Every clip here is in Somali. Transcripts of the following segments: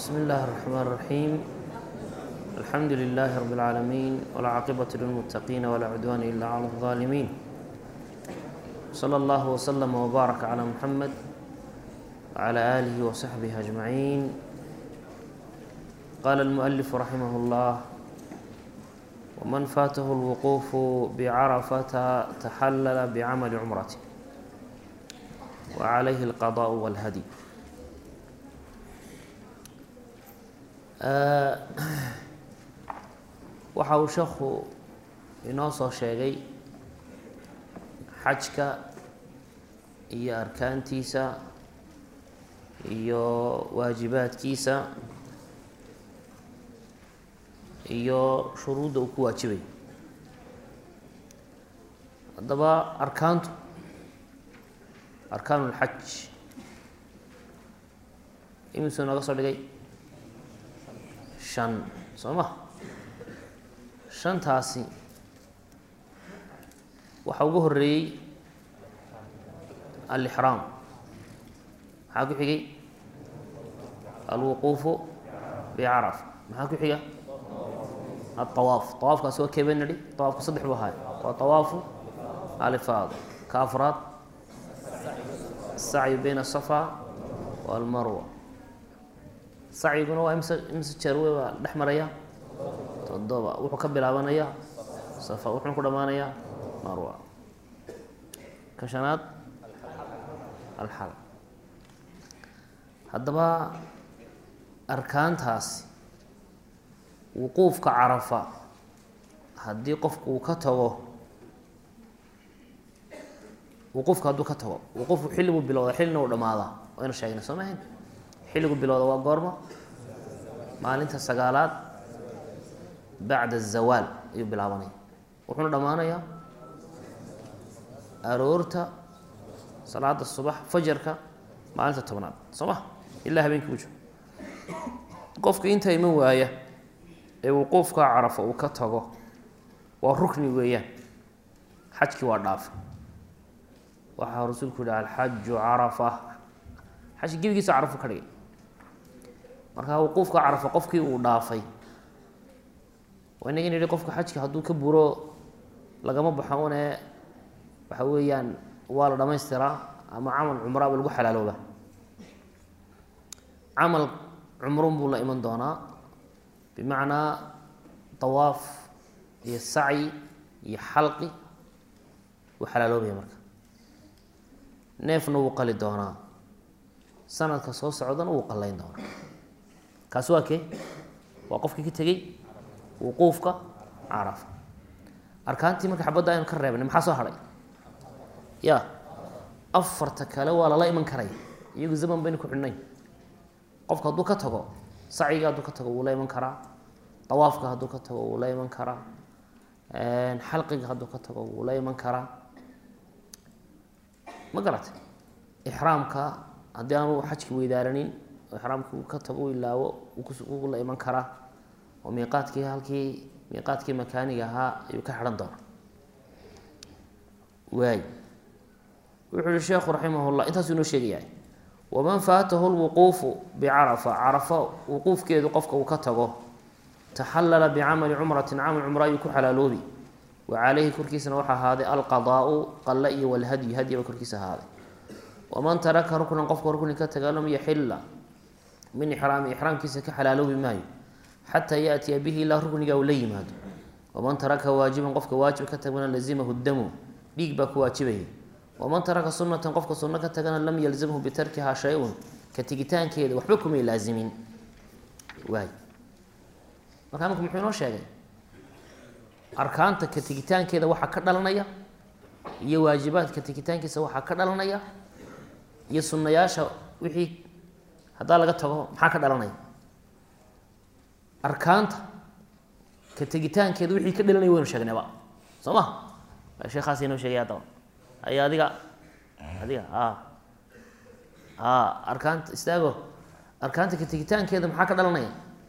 بسم الله الرحمن الرحيم الحمد لله رب العالمين والعاقبة للمتقين ولا عدوان إلا على الظالمين صلى الله وسلم وبارك على محمد وعلى آله وصحبه أجمعين قال المؤلف رحمه الله ومن فاته الوقوف بعرفة تحلل بعمل عمرته وعليه القضاء والهدي waxa uu sheekhu inoo soo sheegay xajka iyo arkaantiisa iyo waajibaadkiisa iyo shuruudda uu ku waajibay haddaba arkaantu arkaan ulxaj imisuu nooga soo dhigay shan soo ma shantaasi waxaa ugu horeeyey alixraam maxaa ku xigay alwuquufu bicarafa maxaa ku xiga alطawaaf طawaafkaasi waa kee bay nidhi طawaafku saddex buu ahaay waa طawaafu alifaada ka afraad الsacyu bayna الصafa wاlmarwa sacyiguna waa imse imse jeer wey baa dhex maraya toddoba wuxuu ka bilaabanayaa safa wuxuuna ku dhammaanayaa marwa ka shanaad alxal haddaba arkaantaasi wuquufka carafa haddii qofku uu ka tago wuquufka hadduu ka tago wuquufku xilli buu bilowda xillina uu dhamaadaa waynu sheegnay soo mahayn xilligu bilowda waa goormo maalinta sagaalaad bacda azawaal ayuu bilaabanaya wuxuuna dhammaanayaa aroorta salaada subax fajarka maalinta tobnaad soo ma ilaa habeenkii u jiro qofka inta iman waaya ee wuquufka carafa uu ka tago waa rukni weeyaan xajkii waa dhaafa waxaa rasuulku yihi alxaju carafa xajki gebigiisa carafu ka dhigay marka wuquufka carafa qofkii uu dhaafay inaga yihi qofka xajka hadduu ka buro lagama baxo une waxa weeyaan waa la dhamaystiraa ama camal cumraaba lagu xalaalooba camal cumrun buu la iman doonaa bimacnaa dawaaf iyo sacyi iyo xalqi wuu xalaaloobaya marka neefna wuu qali doonaa sanadka soo socdana wuu qallayn doonaa kaasi waa kee waa qofkii ka tegey wuquufka carafa arkaantii marka xabadda aynu ka reebnay maxaa soo hadhay ya afarta kale waa lala iman karaya iyagu zaman baynu ku xidhnayn qofka hadduu ka tago sacyiga hadduu ka tago wuu la iman karaa dawaafka hadduu ka tago wuu la iman karaa xalqiga hadduu ka tago wuu la iman karaa ma garatay ixraamka haddii aanu xajki weydaaranin oo ixraamkii uu ka tago u ilaawo wuu la iman karaa oo miiqaadkii halkii miiqaadkii makaaniga ahaa ayuu ka xidhan doona waay wuxuu yihi sheekhu raximah llah intaasuu inoo sheegayaa waman faatahu lwuquufu bicarafa carafa wuquufkeedu qofka uu ka tago taxallala bicamali cumratin camal cumra ayuu ku xalaaloobi wa caleyhi korkiisana waxaa ahaaday alqadaau qalle iyo walhadyi hadyaba korkiisa ahaaday waman taraka ruknan qofka rukni ka taga lam yaxila min ixraami ixraamkiisa ka xalaaloobi maayo xataa yaatiya bihi ilaa rukniga uu la yimaado waman taraka waajiban qofka waajib ka tagana lazimahu damu dhiig baa ku waajibaya waman taraka sunatan qofka sunno ka tagana lam yalzamhu bitarkihaa shay-un ka tegitaankeeda waxba kumay laazimin waay markaa imika muxuu inoo sheegay arkaanta ka tegitaankeeda waxaa ka dhalanaya iyo waajibaadka tegitaankiisa waxaa ka dhalanaya iyo sunnayaasha wixii haddaa laga tago maxaa ka dhalanaya arkaanta ka tegitaankeeda wixii ka dhalanaya waynu sheegnayba soo ma sheekhaas inoo sheegay haddaba ay adiga adiga a a arkaanta istaago arkaanta ka tegitaankeeda maxaa ka dhalanaya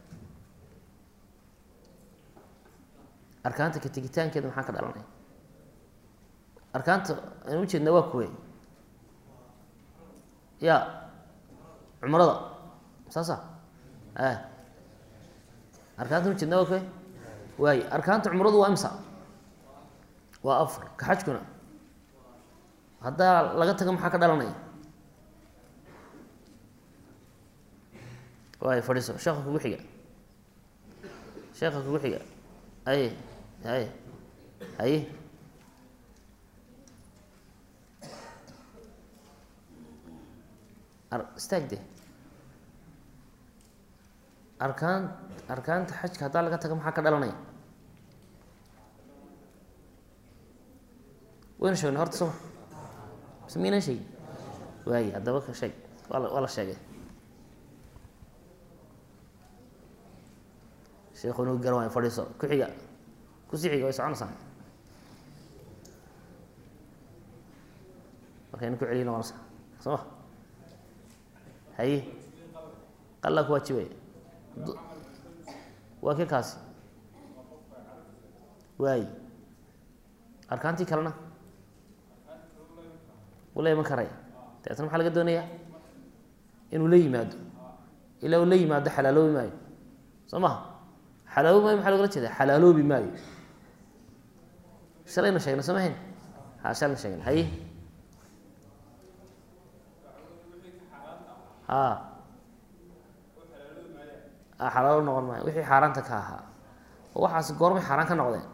arkaanta ka tegitaankeeda maxaa ka dhalanaya arkaanta aynu ujeedna waa kuwe ya cumrada saasa a arkaanta ma jeedna okay waay arkaanta cumradu waa imsa waa afar ka xajkuna haddaa laga tago maxaa ka dhalanaya waay fadhiiso sheeka kugu xiga sheeka kugu xiga aye haye haye istaag de arkaan arkaanta xajka haddaa laga tago maxaa ka dhalanaya waynu sheegnay horta soma mise miynaan sheegin waaye haddaba ka sheeg waa la waa la sheegay sheekhu nagu garan waay fadhiiso ku xiga kusii xiga way soconaysaa markaynu ku celiyi noqonaysaa soo ma haye qallaa ku waajibaya waa ke kaasi waayi arkaantii kalena wuu la iman karaya dabeetna maxaa laga doonayaa inuu la yimaado ilaa uu la yimaado xalaaloobi maayo soo maha xalaaloobi maayo maxaa logala jeeda xalaaloobi maayo shalayna sheegnay soo mahayn ha shalayna sheegnay haye a xalaalo noqon maayo wixii xaaraanta ka ahaa oo waxaas goormay xaaraan ka noqdeen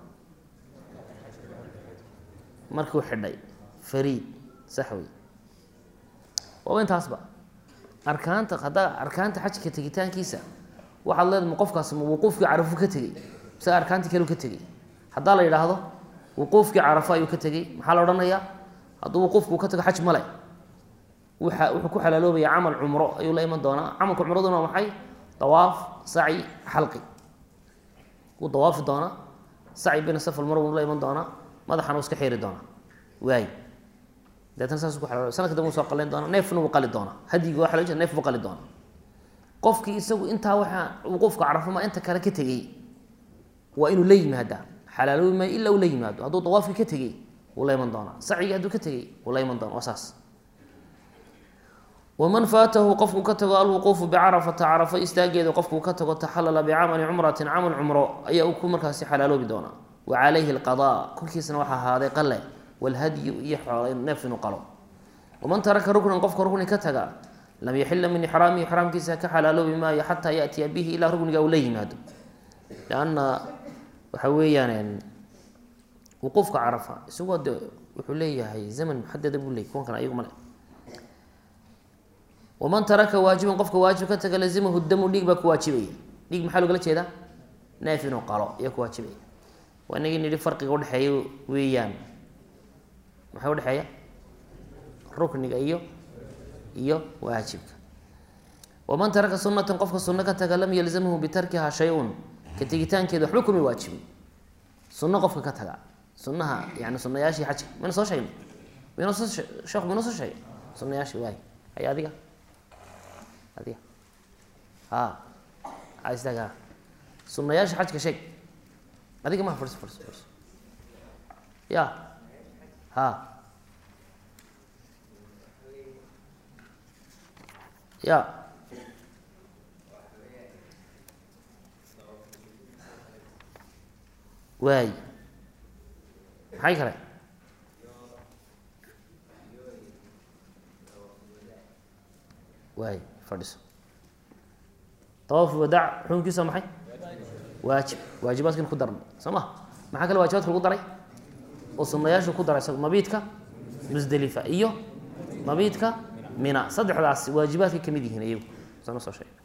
markuu xidhay fariid sax wey waaba intaasba arkaanta haddaa arkaanta xajka tegitaankiisa waxaad leedahay ma qofkaasi ma wuquufkii carafo ka tegey mise arkaantii kaleu ka tegey haddaa la yidhaahdo wuquufkii carafo ayuu ka tegey maxaa la odhanayaa hadduu wuquufku ka tago xaj male waa wuxuu ku xalaaloobaya camal cumro ayuu la iman doonaa camalka cumraduna waa maxay dawaaf saci xalqi wuu dawaafi doonaa saci bina safal mar wuu la iman doonaa madaxana wuu iska xeeri doonaa waay deetna saas ku xalaalo sanadka dambe wuu soo qalayn doonaa neefna wuu qali doonaa hadiga waa xalaal neef buu qali doonaa qofkii isagu intaa waxaa wuquufka carafoma inta kale ka tegey waa inuu la yimaadaa xalaaloobi maayo ilaa uu la yimaado hadduu dawaafkii ka tegey wuu la iman doonaa sacigii hadduu ka tegey wuu la iman doona waa saas waman faatahu qofkuu ka tago alwuquufu bicarafata carafo istaageeda qofkuu ka tago taxalala bicamali cumratin camal cumro ayaa uu ku markaasi xalaaloobi doonaa wa calayhi alqadaa korkiisana waxaa ahaaday qale walhadyu iyo xoolo neef inuu qalo waman taraka ruknan qofka rukni ka taga lam yaxila min ixraamihi ixraamkiisa ka xalaaloobi maayo xataa yaatiya bihi ilaa rukniga uu la yimaado lanna waxa weeyaan wuquufka carafa isagoo de wuxuu leeyahay zaman muxadada buu leeyay kuwan kale ayagu male waman taraka waajiban qofka waajib ka taga lazimahu damu dhiig baa ku waajibaya dhiig maxaa logala jeedaa neef inuu qalo ayaa ku waajibaya waa inagii nidhi farqiga udhexeeya weeyaan maxaa udhexeeya rukniga iyo iyo waajibka waman taraka sunatan qofka sunno ka taga lam yalzamhu bitarkiha shay-un ka tegitaankeeda waxba kuma waajibin sunno qofka ka taga sunnaha yani sunayaashii xajka mayna soo sheegnay maynoo soo sheekhu maynoo soo sheegay sunayaashii waay hay adiga adiga a istaga sunayaasha xajka sheeg adiga maha fadhiso fadhiso fadhiso ya ha ya waay maxay kale waay fadhiso tawaaf wadaac xukunkiisa maxay waajib waajibaadkan ku darnay soo ma maxaa kale waajibaadka lagu daray oo sunayaashu ku daray mabiidka musdelifa iyo mabiidka mina saddexdaas waajibaadkay kamid yihiin iyagu sana soo sheegay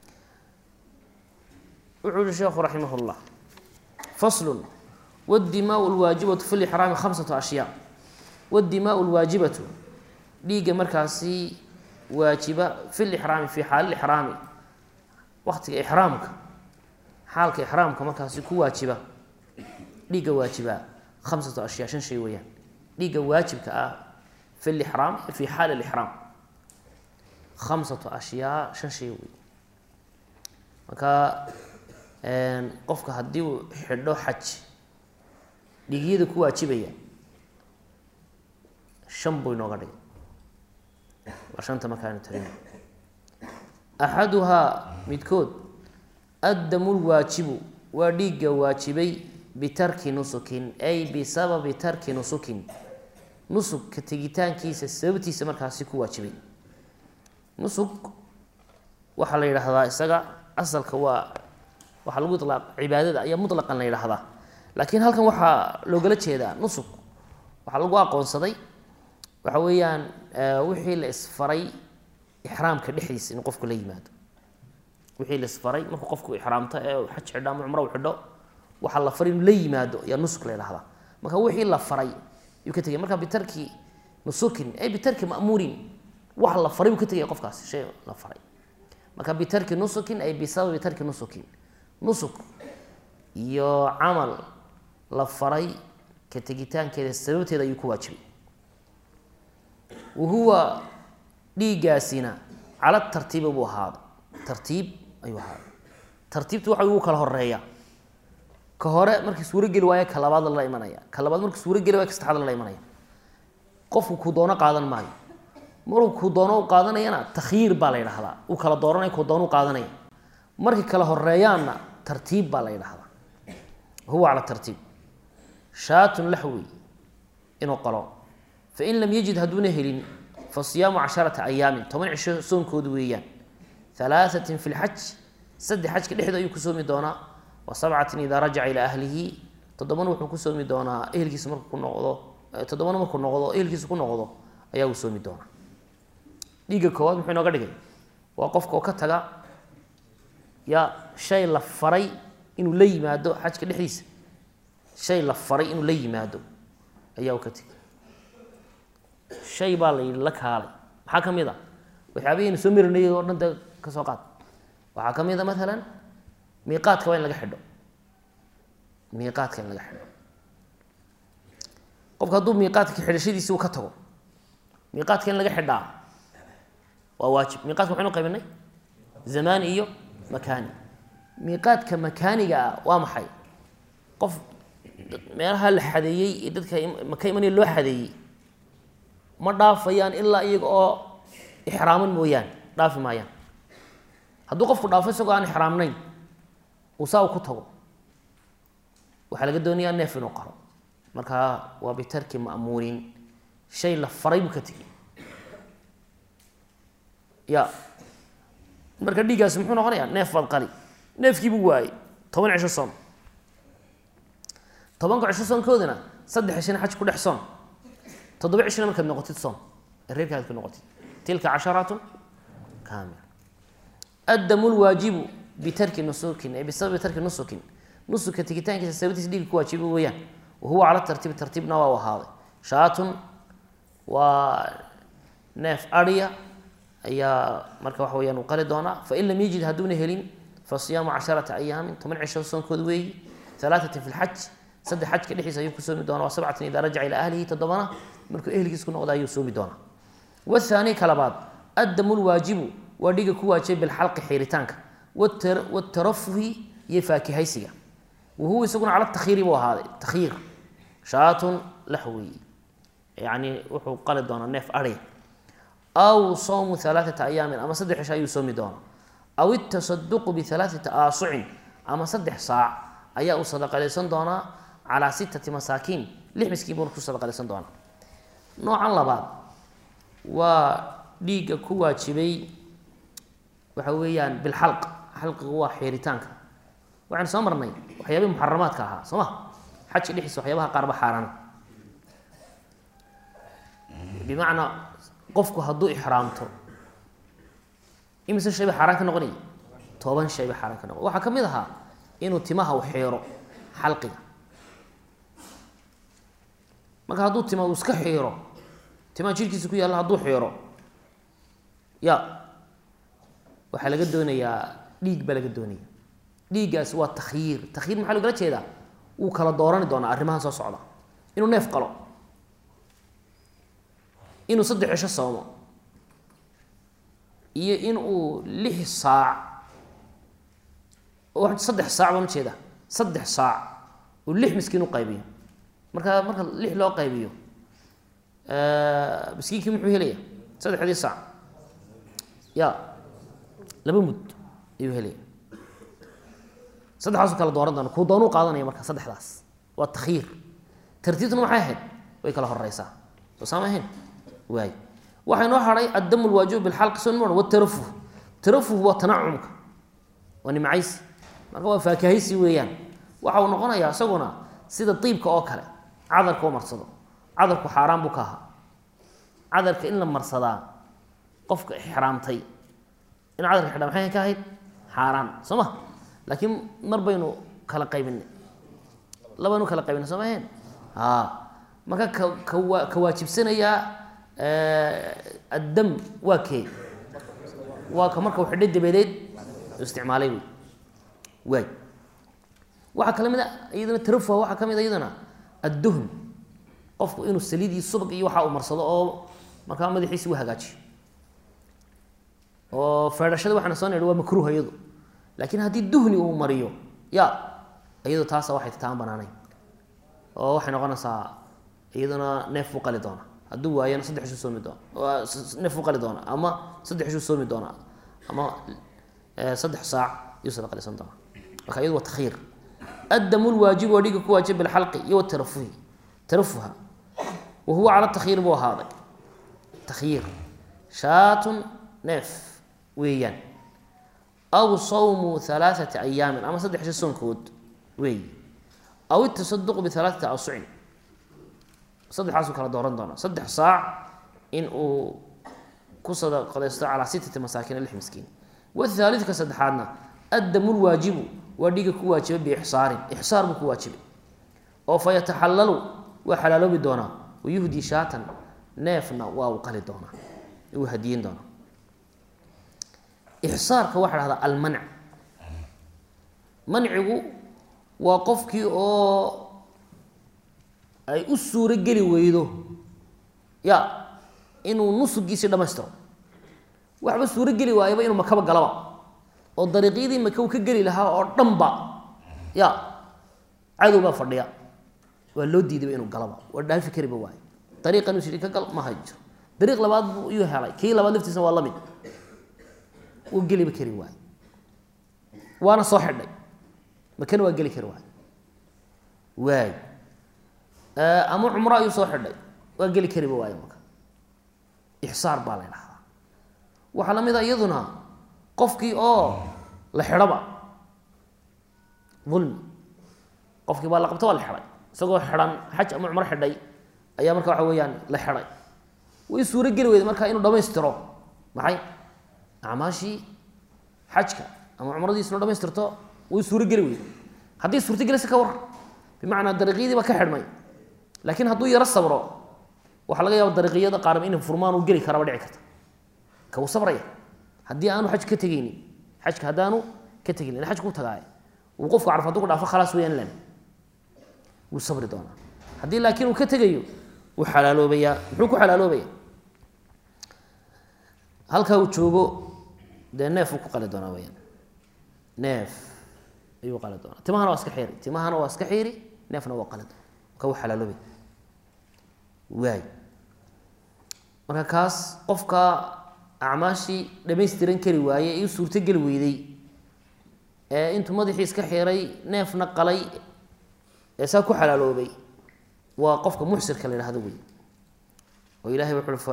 wuxuu yihi sheekhu raximah llah faslun wadimaau lwaajibatu fi lixraami khamsatu ashyaa wadimaau lwaajibatu dhiigga markaasi waajiba fi lixraami fi xaali ixraami waktiga ixraamka xaalka ixraamka markaasi ku waajiba dhiigga waajibaa khamsatu ashyaa shan shay weeyaan dhiigga waajibka ah fi lixraam fi xaali lixraam khamsatu ashyaa shan shay wey marka qofka haddii uu xidho xaj dhiigyada ku waajibaya shan buu inooga dhigay waa shanta markaanu tarin axaduhaa midkood addamu lwaajibu waa dhiigga waajibay bitarki nusukin ay bisababi tarki nusukin nusug ka tegitaankiisa sababtiisa markaasi ku waajibay nusug waxaa la yidhaahdaa isaga asalka waa waxaa lagu ilaaq cibaadada ayaa mutlaqan la yidhaahdaa laakiin halkan waxaa loogala jeedaa nusug waxaa lagu aqoonsaday waxa weeyaan wixii la isfaray ixraamka dhexdiisa inuu qofku la yimaado wixii la isfaray markuu qofku ixraamto ee xaj xidho ama cumro u xidho waxaa la faray inuu la yimaado ayaa nusuk la yidhahdaa marka wixii la faray yuu ka tegay marka bitarki nusukin ay bitarki ma'muurin wax la faray buu ka tegaya qofkaasi shay la faray marka bitarki nusukin ay bisababi tarki nusukin nusuk iyo camal la faray ka tegitaankeeda sababteeda ayuu ku waajibay wa huwa dhiiggaasina cala tartiibi buu ahaaday tartiib ayuu ahaaday tartiibtu waxa ugu kala horeeya ka hore markii suurogeli waayo ka labaad lala imanaya ka labaad markii suurogeli waayo ka saddexaad lala imanaya qofku kuu doono qaadan maayo maruu kuu doono u qaadanayana takhyiir baa la yidhahdaa uu kala dooranaya kuu doono u qaadanaya markay kala horeeyaanna tartiib baa la yidhahdaa huwa cala tartiib shaatun laxwey inuu qalo fain lam yajid hadduuna helin fa siyaamu casharata ayaamin toban cisho soonkoodu weeyaan halaaثatin fi lxaj saddex xajka dhexda ayuu ku soomi doonaa wa sabcatin idaa rajaca ilaa ahlihi toddobana wuxuu ku soomi doonaa ehelkiisa markuu ku noqdo toddobana markuu noqdo ehelkiisa ku noqdo ayaa uu soomi doonaa dhiigga koowaad muxuu inooga dhigay waa qofka oo ka taga ya shay la faray inuu la yimaado xajka dhexdiisa shay la faray inuu la yimaado ayaa uu ka tegay shay baa la yidhi la kaalay maxaa ka mid a waxyaabahaynu soo marinayay oo dhan de ka soo qaad waxaa ka mid a maalan miiqaadka waa in laga xidho miiqaadka in laga xidho qofka hadduu miiqaadka xidhashadiisi uu ka tago miiqaadka in laga xidhaa waa waajib miiqaadka maxaynu qaybinay zamaani iyo makaani miiqaadka makaaniga ah waa maxay qof meelaha la xadeeyey ee dadka maka imanaya loo xadeeyey ma dhaafayaan ilaa iyaga oo ixraaman mooyaane dhaafi maayaan hadduu qofku dhaafo isagoo aan ixraamnayn uu saa u ku tago waxaa laga doonayaa neef inuu qaro markaa waa bitarki ma'muurin shay la faray buu ka tegey ya marka dhiiggaasi muxuu noqonayaa neef baad qali neefkiibuu waayey toban cisho soon tobanka cisho soonkoodana saddex cishana xaj ku dhex soon toddoba cishona markaad noqotid soon ee reerkaad ku noqotid tilka casharatun kaamil addamu lwaajibu bitarki nusukin ay bisababi tarki nusukin nusuka tegitaankiisa sababtiisa dhiigga ku waajiba weeyaan wahuwa cala tartiibi tartiibna waa u ahaaday shaatun waa neef adhiya ayaa marka waxa weyaan uu qali doonaa fain lam yajid hadduuna helin fa siyaamu casharata ayaamin toban cisho soonkood weeyi alaatatin fi lxaj saddex xajka dhexdiisa ayuu ku soomi doonaa wa sabcatin idaa rajaca ilaa ahlihi toddobana markuu ehelkiis ku noqda ayuu soomi doonaa wathaani ka labaad addamu lwaajibu waa dhiga ku waajibay bilxalqi xiiritaanka watarafuhi iyo faakihaysiga wahuwa isaguna cala takhiiri buu ahaaday takhiir shaatun laxweyi yani wuxuu qali doonaa neef adhiya aw sawmu alaaata ayaamin ama saddex cisho ayuu soomi doonaa aw itasaduqu bialaaati aasucin ama saddex saac ayaa uu sadaqalaysan doonaa calaa sittati masaakiin lix miskiin buuna ku sadaqalaysan doonaa noocan labaad waa dhiigga ku waajibay waxa weeyaan bilxalq xalqigu waa xiiritaanka waxaynu soo marnay waxyaabihi muxaramaadka ahaa soo ma xajka dhexdiisa waxyaabaha qaarba xaaraan bimacnaa qofku hadduu ixraamto imise shay ba xaaraan ka noqonaya toban shay ba xaaraan ka noqon waxaa ka mid ahaa inuu timaha u xiiro xalqiga marka hadduu tima uu iska xiiro timaha jirkiisa ku yaalla hadduu xiiro ya waxaa laga doonayaa dhiig baa laga doonaya dhiiggaasi waa takhyiir takhyiir maxaa logala jeedaa wuu kala doorani doonaa arrimahan soo socda inuu neef qalo inuu saddex cisho soomo iyo in uu lix saac saddex saac baan ujeeda saddex saac uu lix miskiin u qaybiyo marka marka lix loo qaybiyo miskiinkii muxuu helaya saddexdii saac ya laba mud ayuu helaya saddexdaasu kala dooran doona kuu doonuu qaadanaya marka saddexdaas waa takhiir tartiibtuna maxay ahayd way kala horeysaa soo saama ahayn waay waxaa inoo haray addamu lwaajibu bilxalqi soo niman watarafuh tarafuh waa tanacumka waa nimcaysi marka waa faakahaysi weeyaan waxa uu noqonayaa isaguna sida diibka oo kale cadarka u marsado cadarku xaaraan buu ka ahaa cadarka in la marsadaa qofka ixraamtay in cadarka xidha maxay ka ahayd xaaraan soo ma laakiin mar baynu kala qaybinay labaynu kala qaybinay soo maheen a marka ka kawa ka waajibsanayaa addam waa kee waa ka marka u xidhay dabadeed isticmaalay wey waay waxaa kala mid a iyadana tarafuha waxaa ka mid a iyadana adduhn qofku inuu saliid iyo subag iyo waxa uu marsado oo markaa madaxiisi u hagaajiyo oo feedhashada waxaana soo nidhi waa makruuh iyadu laakiin haddii duhni uu mariyo ya iyadu taasa waxay taan banaanayn oo waxay noqonaysaa iyaduna neef buu qali doona hadduu waayana saddex ishuu soomi doona neef buu qali doona ama saddex ishuu soomi doona ama saddex saac iyuu sadaqalisan doona marka iyadu waa takhiir addamu lwaajibu waa dhiga ku waajib bilxalqi iyo watarafuhi tarafuha wa huwa cala takhiir buu ahaaday takhiir shaatun neef weeyaan aw sawmu halaaثati ayaamin ama saddex shi soonkood weey aw itasaduqu bihalaaثati awsucin saddexaasuu kala dooran doona saddex saac in uu ku sadaqadaysto calaa sitati masaakiin lix miskiin wathaalidka saddexaadna addamu lwaajibu waa dhiga ku waajibay biixsaarin ixsaar buu ku waajibay oo fa yataxallalu waa xalaaloobi doonaa wayuhdi shaatan neefna waa uu qali doonaa uu hadiyin doonaa ixsaarka waxaa dhahdaa almanc mancigu waa qofkii oo ay u suuro geli weydo ya inuu nusugiisii dhamaystiro waxba suuro geli waayaba inuu makaba galaba oo dariiqyadii maka uu ka geli lahaa oo dhanba ya cadow baa fadhiya waa loo diidayba inuu galaba waa dhaafi kariba waay dariiqan uu sidhi ka gal ma hajo dariiq labaad buu iyuu helay kii labaad laftiisna waa la mid wuu geliba kari waay waana soo xidhay makana waa geli kari waay waay ama cumro ayuu soo xidhay waa geli kariba waayo marka ixsaar baa la ydhahdaa waxaa la mid a iyaduna qofkii oo la xidhaba ulmi qofkii baa la qabta waa la xidhay isagoo xidhan xaj ama cumro xidhay ayaa marka waxa weeyaan la xidhay way suuro geli weyda marka inuu dhamaystiro maxay acmaashii xajka ama cumradiis inuu dhamaystirto way suuro geli weyda haddii suurtogelisa ka war bimacnaa dariiqyadii baa ka xidhmay laakiin hadduu yaro sabro waxaa laga yaaba dariiqyada qaarba in furmaan uu geli karaba dhici karta ka uu sabraya haddii aanu xaj ka tegeynin xajka haddaanu ka tegeynin xajka u tagaaya uu qofku caraf haduu ku dhaafo khalaas weyaan lan wuu sabri doonaa haddii laakiin uu ka tegayo wuu xalaaloobayaa muxuu ku xalaaloobaya halkaa uu joogo dee neef uu ku qali doonaa weyaan neef ayuu qali doonaa timahana waa iska xiiri timahana waa iska xiiri neefna waa qali doona marka wuu xalaaloobaya waay marka kaas qofka acmaashii dhamaystiran kari waaye ee u suurtogeli weyday ee intuu madaxii iska xiray neefna qalay ee saa ku xalaaloobay waa qofka muxsirka la yhahdo wey oo ilahay wuxu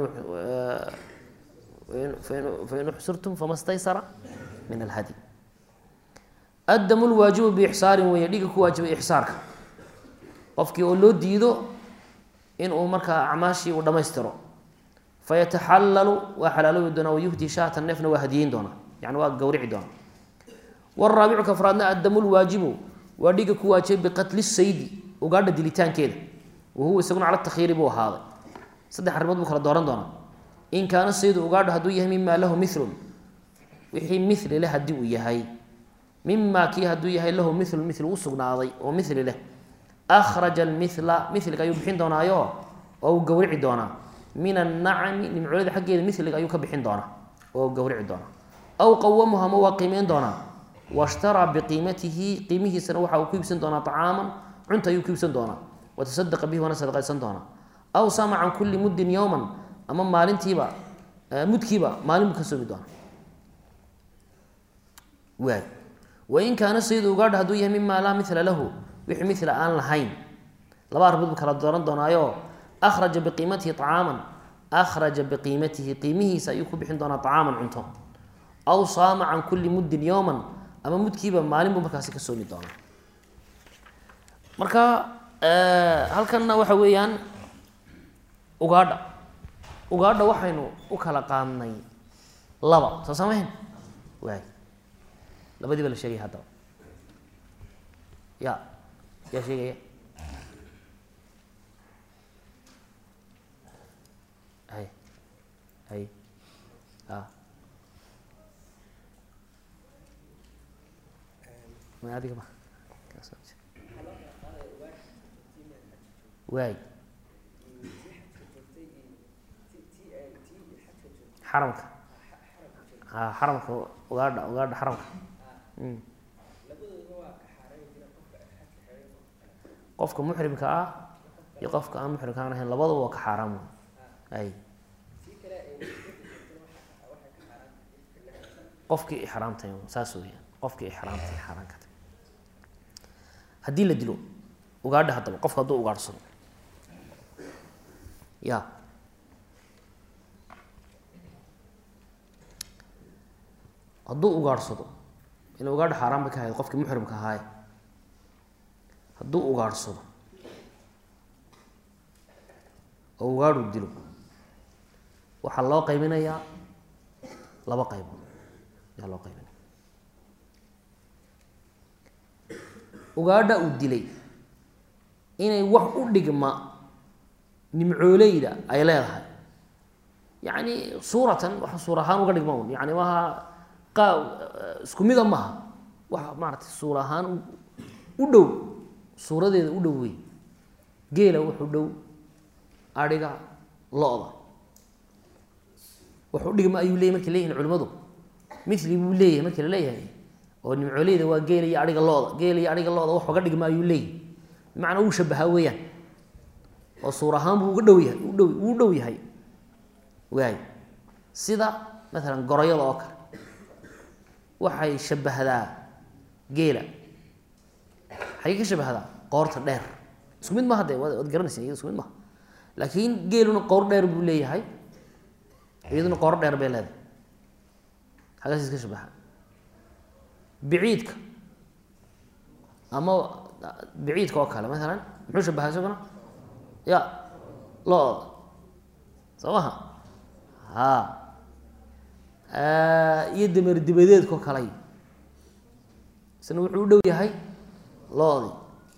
fain uxsirtum fama staysara min alhadi addamu lwaajibu biixsaarin weeye dhiga ku waajibay ixsaarka qofkii oo loo diido in uu markaa acmaashii uu dhammaystiro fayataxallalu waa xalaaloobi doonaa wayuhdi shaatan neefna waa hadiyeyn doonaa yani waa gawrici doonaa waraabicu kafraadna addamu lwaajibu waa dhiga ku waajibay biqatli saydi ugaadha dilitaankeeda wahuwa isaguna cala takhiiri buu ahaaday saddex arrimood buu kala dooran doonaa in kaana saydu ugaadha hadduu yahay mima lahu milun wixii mili leh haddii uu yahay mima kii hadduu yahay lahu milun mil u sugnaaday oo mili leh akhraja almila miliga ayuu bixin doonaayo oo uu gawrici doonaa min annacami nimcoolada xaggeeda miliga ayuu ka bixin doonaa oo gawrici doonaa aw qawamuha ma waa qiimeyn doonaa washtaraa biqiimatihi qiimihiisana waxa uu ku iibsan doonaa acaaman cunta ayuu ku iibsan doonaa watasadaqa bihi waana sadaqaysan doonaa aw sama can kulli muddin yowman ama maalintiiba mudkiiba maalin buu ka soomi doonaa waay wain kaana sayidu ugaadha hadduu yahay mima laa mila lahu wixii mila aan lahayn laba arrimood buu kala dooran doonaayo akhraja biqiimatihi acaaman akhraja biqiimatihi qiimihiisa ayuu ku bixin doonaa acaaman cunto aw saama can kulli muddin yowman ama mudkiiba maalin buu markaasi ka soomi doonaa marka halkanna waxa weeyaan ugaadha ugaadha waxaynu u kala qaadnay laba soo samayn waay labadii ba la sheegaya haddaba ya yaa sheegaya hay hay a ma adiga ma waay xaramka a xaramka ugaadha ugaadha xaramka qofka muxrimka ah iyo qofka aan muxrimka aan ahayn labadaba waa ka xaaraam ay qofkii ixraamtay saas weyaan qofkii ixraamtay xaaraan ka tay haddii la dilo ugaadha haddaba qofka hadduu ugaadhsado ya hadduu ugaadhsado ila ugaadha xaaraan bay ka ahayd qofkii muxrimka ahaaye hadduu ugaadhsado oo ugaadhu dilo waxaa loo qaybinayaa laba qaybood ayaa loo qaybinaya ugaadha uu dilay inay wax u dhigma nimcooleyda ay leedahay yacni suuratan waxa suur ahaan uga dhigma un yani maaha qa isku mida maaha waxa maaratay suur ahaan u dhow suuradeeda u dhow wey geela wuxuu dhow adhiga lo-da wax u dhigma ayuu leyahy markay leeyihin culimadu mili buu leeyahay markii la leeyahay oo nimcooleyda waa geela iyo adhiga lo-da geela iyo adhiga lo-da wax uga dhigma ayuu leeyahy bimacnaa uu shabahaa weeyaan oo suur ahaan buu uga dhow yahay udhow uu dhow yahay waay sida maalan gorayada oo kale waxay shabahdaa geela xagey ka shabahdaa qoorta dheer isku mid maha de waad garanaysa iyada isku mid maha laakiin geeluna qoor dheer buu leeyahay iyaduna qoor dheer bay leedahay xagaas iska shabaha biciidka ama biciidka oo kale maalan muxuu shabahaa isaguna ya lo-da soo maha ha iyo dameer dibadeedkao kaley isna wuxuu u dhow yahay lo-di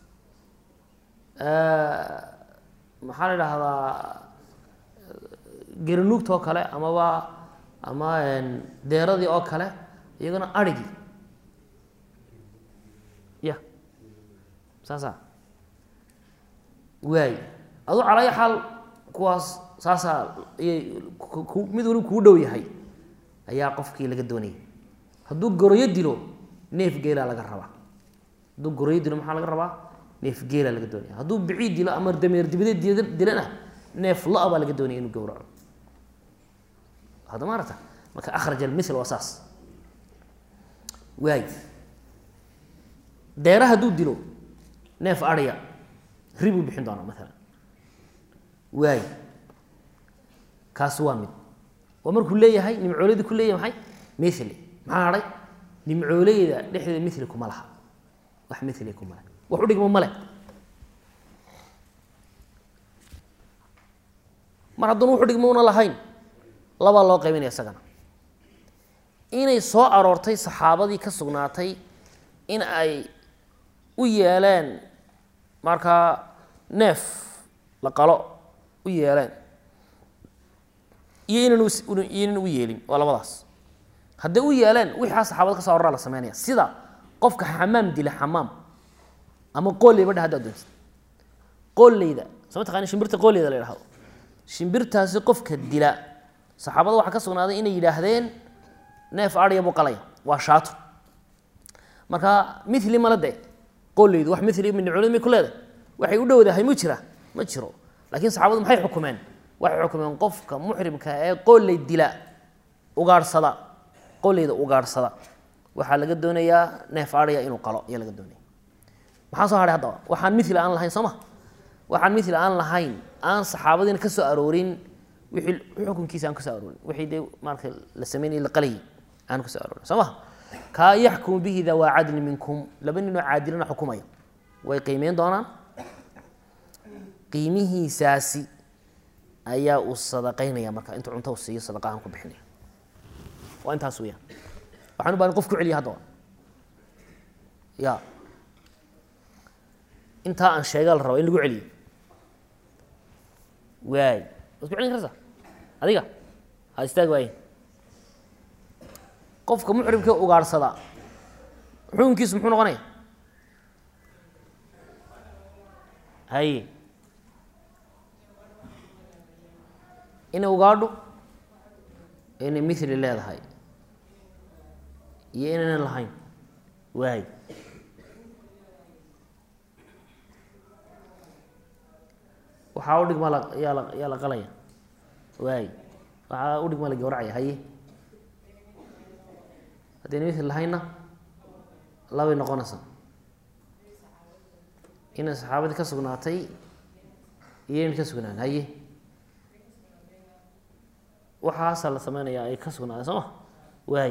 maxaa la idhaahdaa garanuugta oo kale amaba ama deeradii oo kale iyagana arigii ya saasa waay adu calaya xaal kuwaas saasaa iyay mid waliba kuu dhow yahay ayaa qofkii laga doonayay hadduu goroyo dilo neef geelaa laga rabaa hadduu goroyo dilo maxaa laga rabaa neef geelaa laga doonaya hadduu biciid dilo ama dameer dibadeed dilana neef lo- baa laga doonaya inuu gowraco hadda maarata marka akhraj almithl waa saas waay deera hadduu dilo neef adhiya ribuu bixin doonaa maalan waay kaasi waa mid waa markuu leeyahay nimcooleyda ku leeyahay maxay mili maxaa hadhay nimcooleyda dhexdeeda mili kuma laha wax mili kuma laha wax u dhigmo male mar hadduna wuxu dhigmo una lahayn labaa loo qaybinaya isagana inay soo aroortay saxaabadii ka sugnaatay in ay u yeeleen markaa neef la qalo u yeeleen iyo inan iyo inan u yeelin waa labadaas hadday u yeeleen wixaa saxaabada ka so aroraa la sameynaya sida qofka xamaam dila xamaam ama qooleyba dheh hadda adoonsa qooleyda soo ma taqani shimbirta qooleyda la yidhahdo shimbirtaasi qofka dila saxaabada waxaa ka sugnaaday inay yidhaahdeen neef adhiya buu qalaya waa shaato marka mili mala de qooleydu wax mili mincolid may ku leedahay waxay u dhowdahay mu jira ma jiro laakiin saxaabadu maxay xukumeen waxay xukumeen qofka muxrimka ee qooley dila ugaadhsada qooleyda ugaadhsada waxaa laga doonayaa neef adhiya inuu qalo ayaa laga doonaya maxaa soo hadhay haddaba waxaan mithla aan lahayn soo ma waxaan mithla aan lahayn aan saxaabadiina ka soo aroorin wixii xukunkiisa aan ka soo aroorin wixii dee marka la sameynayay la qalayay aan ka soo aroorin soo ma kaa yaxkumu bihi dawaa cadli minkum laba ninoo caadilana xukumaya way qiimeyn doonaan qiimihiisaasi ayaa uu sadaqaynaya marka intuu cunto u siiyo sadaqa ahaan ku bixinaya waa intaas weeyaan waxaan u baahan qof ku celiya haddaba ya intaa aan sheega la raba in lagu celiyo waay waad ku celin karaysaa adiga ha istaag waaye qofka muxrimka ugaarhsada xukunkiisu muxuu noqonaya haye inay ugaadho inay mithli leedahay iyo inaynan lahayn waay waxaa udhigma la yaa la yaa la qalaya waay waxaa udhigma la gawracaya haye haddayna mithli lahaynna labay noqonaysaa inay saxaabadii ka sugnaatay iyo inay ka sugnaan haye waxaasaa la sameynayaa ay ka sugnaaday soo ma waay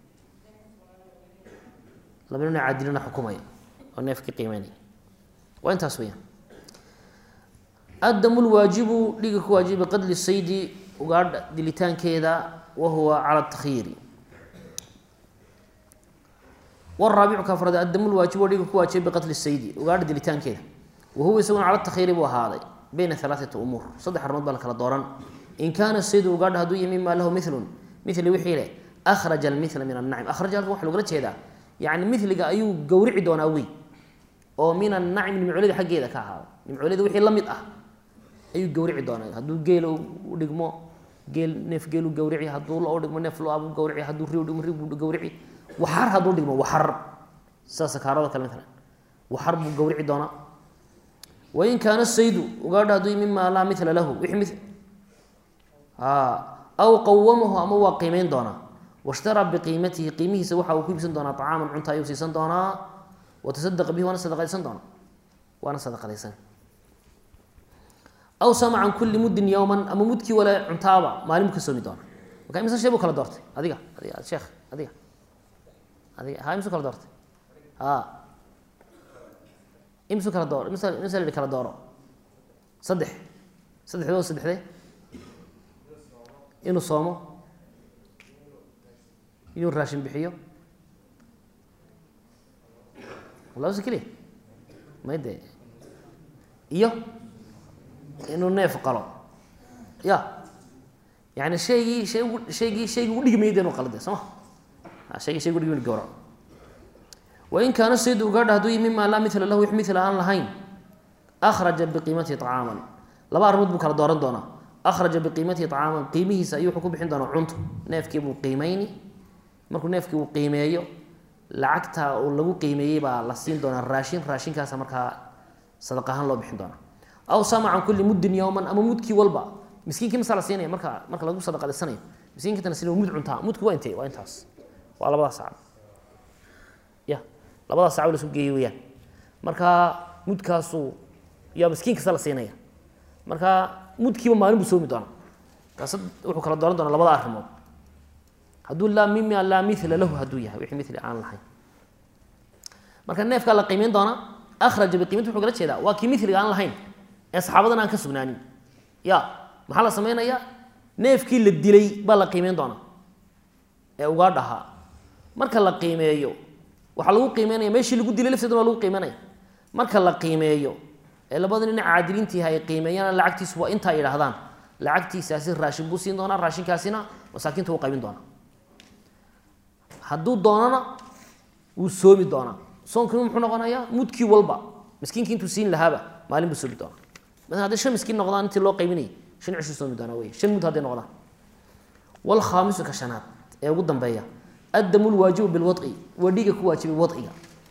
laba nina caadilina xukumaya oo neefkii qiimeynaya waa intaas weyaan addamu lwaajibu dhiga ku waajiba qadli saydi ugaadha dilitaankeeda wa huwa cala takyiiri waraabicu ka afraad addamu lwaajibu oo dhiga ku waajiba biqatli saydi ugaadha dilitaankeeda wa huwa isaguna cala takyiiri buu ahaaday bayna halaaثati umuur saddex arrimood baa la kala dooran in kaana saydu ugaadha hadduu yahay mima lahu milun mili wixii leh akhraja almila min annacim akhraja halkan waxa logala jeedaa yani miliga ayuu gowrici doonaa wey oo min annacim nimcoolida xaggeeda ka ahaada nimcoolida wixii la mid ah ayuu gowrici doonaa hadduu geel u dhigmo geel neef geel u gawrici hadduu lo dhigmo neef lo abu gawrici hadduu ri dhigmo ri buu gawrici waxar hadduu dhigmo waxar sida sakaarada kale matalan waxar buu gawrici doonaa wain kaana saydu ugaadha hadduu mima laa mila lahu wixii mi aw qawamahu ama waa qiimeyn doonaa washtaraa biqiimatihi qiimihiisa waxa uu ku iibsan doonaa acaaman cunta ayuu siisan doonaa watasadaqa bihi waana sadaqaysan doonaa waana sadaqadaysan aw sama can kulli muddin yowman ama mudkii wale cuntaaba maalin buu ka soomi doonaa marka imisa shee buu kala doortay adiga adiga sheekh adiga adiga ha imsu kala doortay a imsu kala dooro imsa imsa la kala dooro saddex saddexdoo saddexdee inuu soomo inuu raashin bixiyo labas keliya may de iyo inuu neef qalo ya yani shaygii shay ugu shaygii shaygii ugu dhigmayay de inu qalo de soo ma shaygii shaygi udhigmay gawraco wain kaana saydu ugaadha hadduu yi mima laa mila lahu wix mila aan lahayn akhraja biqiimatihi طacaaman laba arrimood buu kala dooran doonaa akhraja biqiimatihi طacaaman qiimihiisa ayuu wuxuu ku bixin doonaa cunto neefkii buu qiimeyni markuu neefkii uu qiimeeyo lacagta uu lagu qiimeeyey baa la siin doonaa raashin raashinkaasa markaa sadaq ahaan loo bixin doonaa aw sama can kulli muddin yowman ama mudkii walba miskiinkii masaa la siinaya marka marka lagu sadaqadaysanayo miskiinkintana sin mud cuntaa mudku waa intee waa intaas waa labadaas sacab ya labadaas sacab la isu geeyey weyaan marka mudkaasuu yaa miskiin kasta la siinaya marka mudkiiba maalin buu soomi doonaa kaas wuxuu kala dooran doonaa labada arrimood hadduu laa mima laa mila lahu hadduu yahay wixii mili aan lahayn marka neefkaa la qiimeyn doonaa akhraja biqiimati wuxuu kala jeedaa waa kii miliga aan lahayn ee saxaabadan aan ka sugnaanin ya maxaa la samaynayaa neefkii la dilay baa la qiimeyn doonaa ee ugaa dhahaa marka la qiimeeyo waxaa lagu qiimeynaya meeshii lagu dilay lafteeda waa lagu qiimeynaya marka la qiimeeyo ee labada nin caadiliintiiha ay qiimeeyaan lacagtiisu waa intaa yidhaahdaan lacagtiisaasi raashin buu siin doonaa raashinkaasina masaakiinta u qaybin doonaa hadduu doonana wuu soomi doonaa soonkiimu muxuu noqonayaa mudkii walba miskiinkii intuu siin lahaaba maalin buu soomi doonaa maala hadday shan miskiin noqdaan intii loo qaybinayay shan cishuu soomi doonaa wey shan mud hadday noqdaan walkhaamisu ka shanaad ee ugu dambeeya addamu lwaajibu bilwadci waa dhiiga ku waajibay wadciga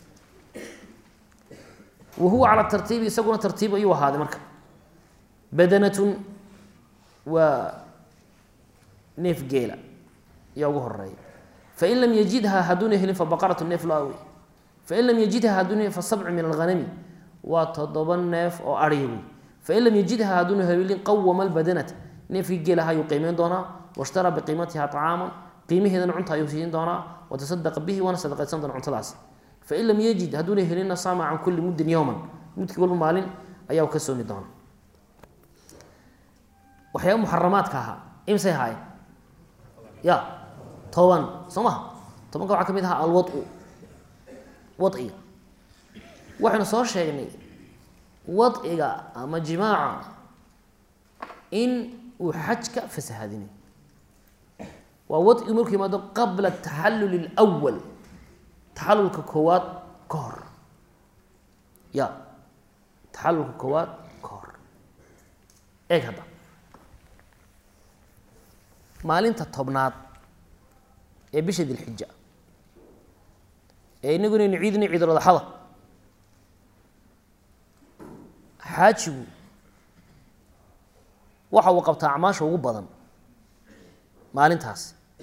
wa huwa cala tartiibi isaguna tartiib ayuu ahaaday marka badanatun waa neef geela ayaa ugu horeeya fain lam yajidha hadduuna helin fabaqaratu neef lo wey fain lam yajidha hadduuna fa sabcu min alghanami waa toddoba neef oo ariya wey fain lam yajidha hadduuna helin qawama albadanata neefkii geelaha ayuu qiimeyn doonaa washtara biqiimatiha طacaaman qiimaheedana cunta ayuu siin doonaa watasadaqa bihi waana sadaqaysan doona cuntadaas fain lam yajid hadduuna helinna saama can kulli muddin yowman mudkii walba maalin ayaa ka soomi doona waxyaaba muxaramaadka ahaa imsay ahaayeen ya toban soo maha tobanka waxaa ka mid ahaa alwadu wadciga waxaynu soo sheegnay wadciga ama jimaaca in uu xajka fasahadinayo waa wadcigu markuu yimaado qabla taxallul اlأwal taxalulka koowaad ka hor ya taxalulka koowaad ka hor eeg hadda maalinta tobnaad ee bisha dilxija ee inagu inaynu ciidina ciiduladaxada xaajigu waxa uu qabtaa acmaasha ugu badan maalintaas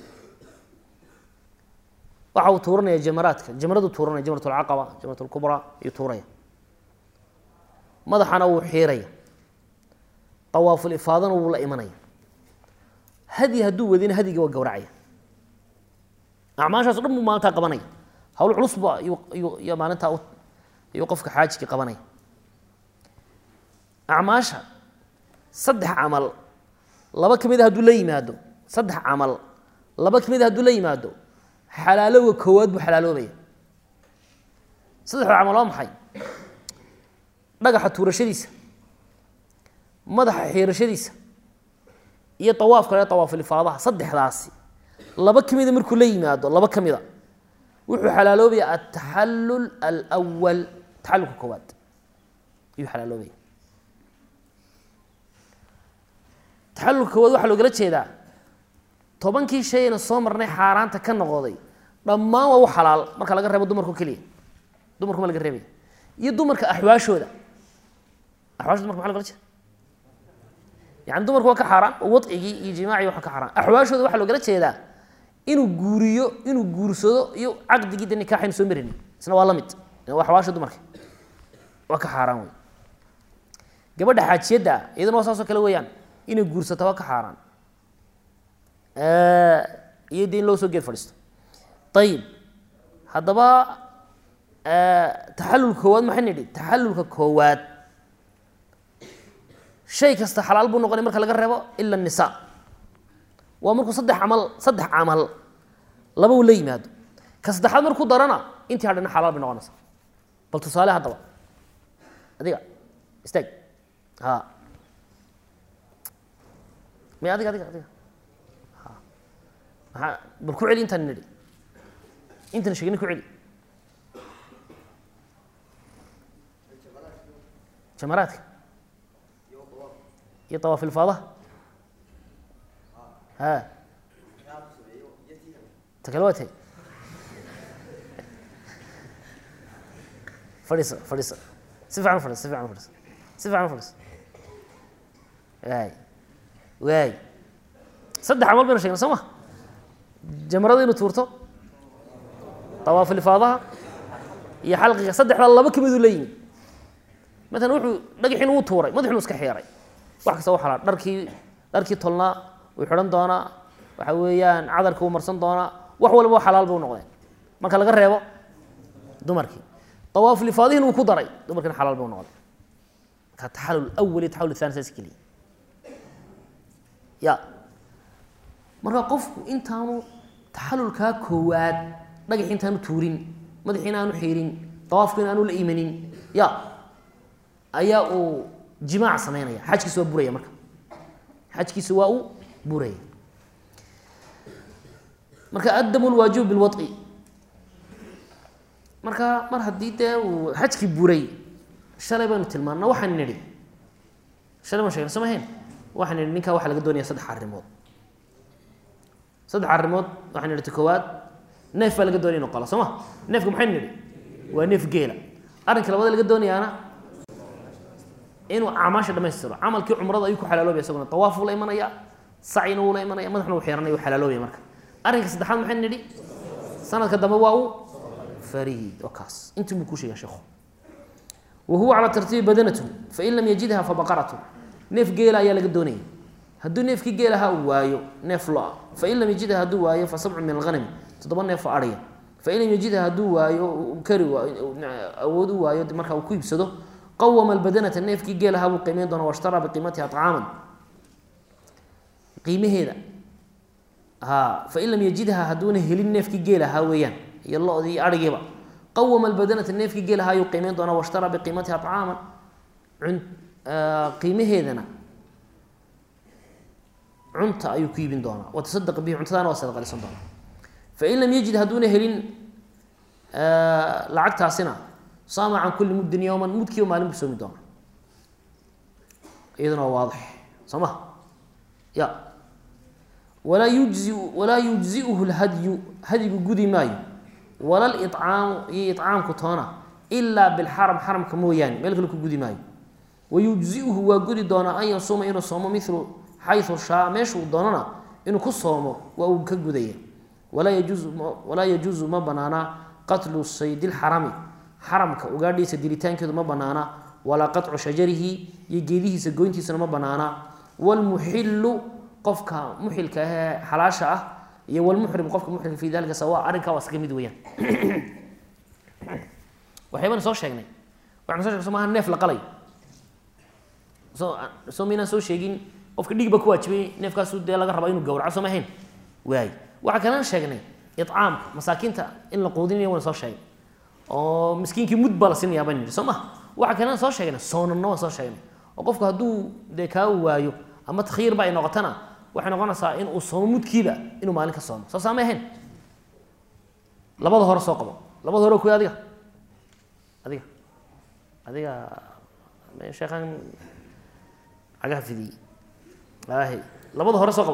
waxa uu tuuranaya jamaraadka jamradu tuuranaya jamrat lcaqaba jamrat lkubraa ayuu tuuraya madaxana wuu xiiraya awaaful ifaadana wuu la imanaya hadi hadduu wadina hadiga waa gowracaya acmaashaas o dhan buu maalintaa qabanaya hawl culusba iyo maalintaa ayuu qofka xaajikii qabanaya acmaasha saddex camal laba ka mid a hadduu la yimaado saddex camal laba ka mid a hadduu la yimaado xalaalowga koowaad buu xalaaloobaya saddexda camal waa maxay dhagaxa tuurashadiisa madaxa xiirashadiisa iyo awaaf kale awaafilifaadaha saddexdaasi laba ka mida markuu la yimaado laba ka mida wuxuu xalaaloobaya ataxallul alwal taxalulka koowaad ayuu xalaaloobaya taxalulka koowaad waxaa loogala jeedaa tobankii shayna soo marnay xaaraanta ka noqoday dhammaan waa u xalaal marka laga reebo dumarkao keliya dumarku ma laga reebaya iyo dumarka axwaashooda axwaashooda marka maa logala jeeda yani dumarku waa ka xaaraan oo wadcigii iyo jimaacii waa ka xaaraan axwaashooda waxaa loogala jeedaa inuu guuriyo inuu guursado iyo caqdigii de nikaaxaynu soo maraynin isna waa la mid waa axwaasha dumarka waa ka xaaraan wey gabadha xaajiyadda iyaduna waa saasoo kale weeyaan inay guursata waa ka xaaraan iyo de in loo soo geed fadhiisto ayib haddaba taxalulka koowaad maxay nidhi taxalulka koowaad shay kasta xalaal buu noqonay marka laga reebo ila nisa waa markuu saddex camal saddex camal laba uu la yimaado ka saddexaad markuu darana intii hadhana xalaal bay noqonaysa bal tusaale haddaba adiga istaag ha may adiga adiga adiga maa bal ku celi intaan nidhi intan sheegna ku celi jamaraadka iyo awaaf ilfaadaha ha ta kale waa tay fadhiiso fadhiiso si fiican u fadhiso si fiican u fadhiso si fiican u fadhiso waay waay saddex camal baynu sheegna soo ma jamrada inuu tuurto awaaf ilfaadaha iyo xalqiga saddexdaa laba ka miduu la yimi maalan wuxuu dhagaxiin wuu tuuray madaxinu iska xiiray wax kasta waa xalaal dharkii dharkii tolnaa wuu xidhan doonaa waxa weeyaan cadarka wuu marsan doonaa wax walba xalaal bay u noqdeen marka laga reebo dumarkii awaaf lifaadihin wuu ku daray dumarkiina xalaal bay u noqdeen marka taxalul awal iyo taxalul thani saas keliya ya marka qofku intaanu taxalulkaa koowaad dhagaxi intaanu tuurin madaxiina aanu xiirin dawaafkiina aanu la imanin ya ayaa uu jimaac samaynaya xajkiisa waa buraya marka xajkiisa waa uu buraya marka addamu lwaajibu bilwaطi marka mar haddii dee uu xajkii buray shalay baynu tilmaana waxaan nidhi shalay baan shegna soo mahayn waxaan nidhi ninkaa waxaa laga doonaya saddex arrimood saddex arrimood waxaan nidhi ta koowaad neef baa laga doonaya inu qalo soo ma neefka maxaynu nidhi waa neef geela arrinka labada laga doonayaana inuu acmaasha dhamaystiro camalkii cumrada ayuu ku xalaaloobaya isaguna tawaaf uu la imanaya sacina wuu la imanaya madaxna uu xiranaya uu xalaaloobaya marka arrinka saddexaad maxay nidhi sanadka dambe waa u fariid oo kaas intii buu ku sheega sheekhu wa huwa calaa tartiibi badanatu fain lam yajidha fabaqaratu neef geela ayaa laga doonaya hadduu neefkii geelaha uu waayo neef lo-a fain lam yajidha hadduu waayo fa sabcu min alghanami toddoba neef oo adhiya fain lam yajidha hadduu waayo kari awood u waayo marka uu ku iibsado qawama albadanata neefkii geelaha buu qiimeyn doona washtaraa biqiimatiha acaaman qiimaheeda ha fain lam yajidha hadduuna helin neefkii geelahaa weeyaan iyo lo-dii iyo adhigiiba qawama albadanata neefkii geelaha ayuu qiimeyn doonaa washtaraa biqiimatiha acaaman qiimaheedana cunta ayuu ku iibin doonaa watasadaq bihi cuntadaana waa sadaqalisan doonaa fain lam yajid hadduuna helin lacagtaasina saama can kulli muddin yowman mudkiiba maalin buu soomi doonaa iyaduna waa waadix soo ma ya walaa yujzi walaa yujziuhu lhadyu hadyigu gudi maayo wala licaamu iyo icaamku toona ilaa bilxaram xaramka mooyaane meel kale ku gudi maayo wayujziuhu waa gudi doonaa an yasuuma inuu soomo milu xayu shaa meeshuu doonana inuu ku soomo waa uu ka gudaya walaa yajuuzu walaa yajuusu ma banaana qatlu sayd lxarami xaramka ugaadhiisa dilitaankeedu ma banaana walaa qaطcu shajarihi iyo geedihiisa goyntiisana ma banaana wlmuxilu qofka muxilka ahee xalaasha ah iyo wlmuxrim qofka muxrimka fi dalika sawa arrinkaa waa iskaga mid weyaan waxyaabana soo sheegnay waxaan so sheg so maaha neef la qalay so soo maynaan soo sheegin qofka dhig ba ku waajibay neefkaasu dee laga raba inuu gawraco soo ma ahayn waay waxaa kalaan sheegnay icaamka masaakiinta in la quudinaya waan soo sheegay oo miskiinkii mud baa la siinayaa baan nidhi soo ma waxaa kalaan soo sheegnay soonanna waan soo sheegnay oo qofku hadduu dee kaa waayo ama takhyiirba ay noqotana waxay noqonaysaa in uu soomo mudkiiba inuu maalin ka soomo soo saamay ahayn labada hore soo qabo labada hore kuwi adiga adiga adiga sheekhan cagaha fidiyey ahe labada hore soo qabo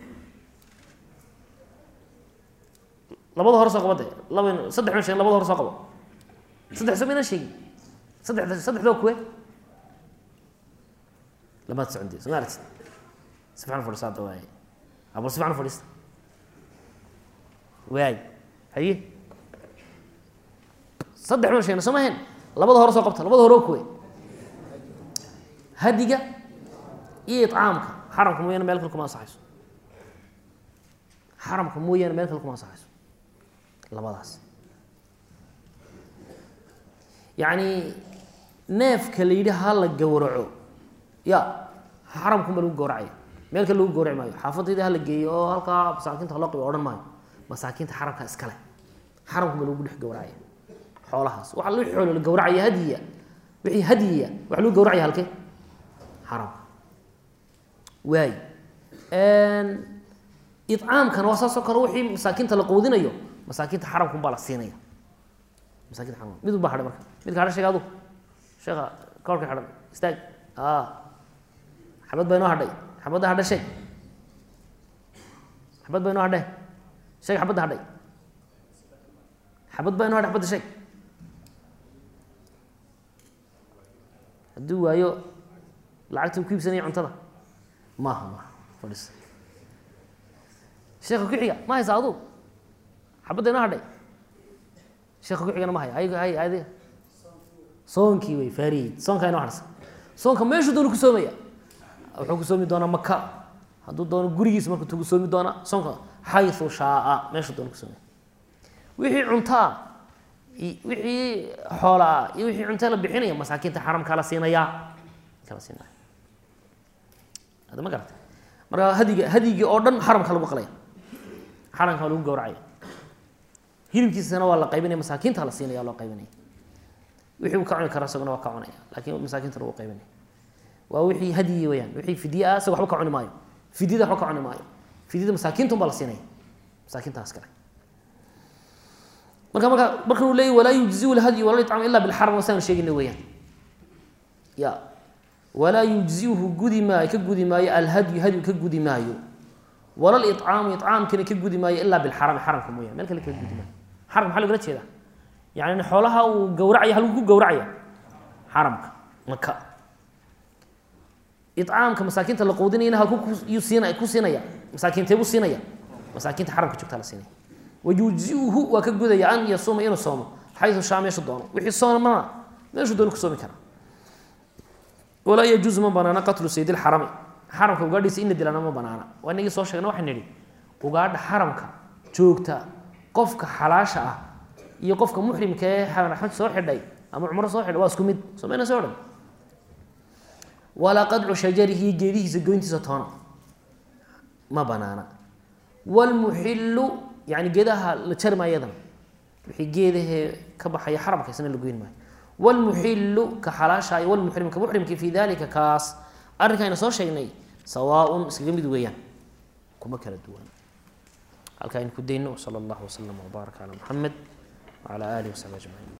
labada hore soo qabo de laba saddex ma shegen labada hore soo qabo saddex soo maynaan sheegin saddex saddexdoo kuwe lamaad socon soo ma aragtid si fiican fadhiista hadda waaye abal si fiican fadhiista waay haye saddex ma sheegna soo ma ahayn labada hore soo qabta labada hore oo kuwe hadiga iyo icaamka xaramka mooyaane meel kale kuma ansaxayso xaramka mooyaane meel kale kuma ansaxayso labadaas yacni neefka la yidhi ha la gowraco ya xaramkuma lagu gowracaya meel kale lagu gowraci maayo xaafadayda hala geeyo oo halkaa masaakiinta haloo qibo odhan maayo masaakiinta xaramka iskale xaramkuma lagu dhex gowracaya xoolahaas waxa la xoolo la gowracaya hadiya wixii hadiya waxa lagu gowracaya halkee xaramka waay icaamkana waa saasoo kale wixii masaakiinta la quudinayo masaakiinta xaramkun baa la siinaya masaakinta xaramka mid un baa hadhay marka midka hadha sheeg adu sheekha koorka xidhan istaag xabad baa inoo hadhay xabadda hadha sheeg xabad baa inoo hadhe sheeg xabadda hadhay xabad baa inoo hadhay xabadda sheeg hadduu waayo lacagta u ku iibsanaya cuntada maaha maaha fadhiis sheeka ku-xiga ma haysa adu xabadda inoo hadhay sheeka ku-xigana ma haya hay hay adiga soonkii wey faariid soonkaa inoo hadhsa soonka meeshuu doonu ku soomaya wuxuu ku soomi doonaa maka hadduu doono gurigiisa markuu tugu soomi doonaa soonka xayu shaaa meeshuu doonu ku soomaya wixii cuntaa wixii xoolaa iyo wixii cunta la bixinaya masaakiinta xaramkaa la siinayaa kala siinaya hadda ma garata marka hadiga hadigii oo dhan xaramka lagu qalaya xaramka lagu gowracaya hilibkiisana waa la qaybinaya masaakiinta la siinaya loo qaybinaya wixii uu ka cuni kara isaguna waa ka cunaya laakiin masaakiinta lagu qaybinaya waa wixii hadyi weyaan wixii fidye ah isaga waxba ka cuni maayo fidyada waxba ka cuni maayo fidyada masaakiinta un baa la siinaya masaakiintaas kale marka marka markan uu leeyay walaa yujziu lhadyu wala yطcamu ila bilxaram wasaanu sheegayna weeyaan ya walaa yujziuhu gudi maayo ka gudi maayo alhadyu hadyu ka gudi maayo wala licaamu icaamkina ka gudi maayo ilaa bilxarami xaramka mooyaan meel kale kaga gudi maayo xaramka maxaa logala jeedaa yani xoolaha uu gowracaya halkuu ku gowracaya xaramka maka icaamka masaakiinta la quudinayana halku yuu siina ku siinaya masaakiintee buu siinaya masaakiinta xaramka joogtaa la siinaya wayujziuhu waa ka gudaya an yasuuma inuu soomo xayu shaa meeshu doono wixii soomana meeshuu doono ku soomi kara walaa yajuusu ma banaana qatlu sayd lxarami xaramka ugaadhiisa in la dilana ma banaana waa inagii soo sheegna waxaan nidhi ugaadha xaramka joogta qofka xalaasha ah iyo qofka muxrimka ee xaj soo xidhay ama cumro soo xidhay waa isku mid somayna soo dhan walaa qadcu shajarihi geedihiisa goyntiisa toona ma banaana wlmuxilu yani geedaha la jari maayo yadana wixii geedahee ka baxaya xaramka isna la goyn maayo wlmuxilu ka xalaashaayo wlmuxrim ka muxrimki fi dalika kaas arrinkayna soo sheegnay sawaaun iskaga mid weeyaan kuma kala duwan halka aynu ku dayno sala allahu wasalam wbaarak calaa muxamed wcala alihi wasaxbi ajmaciin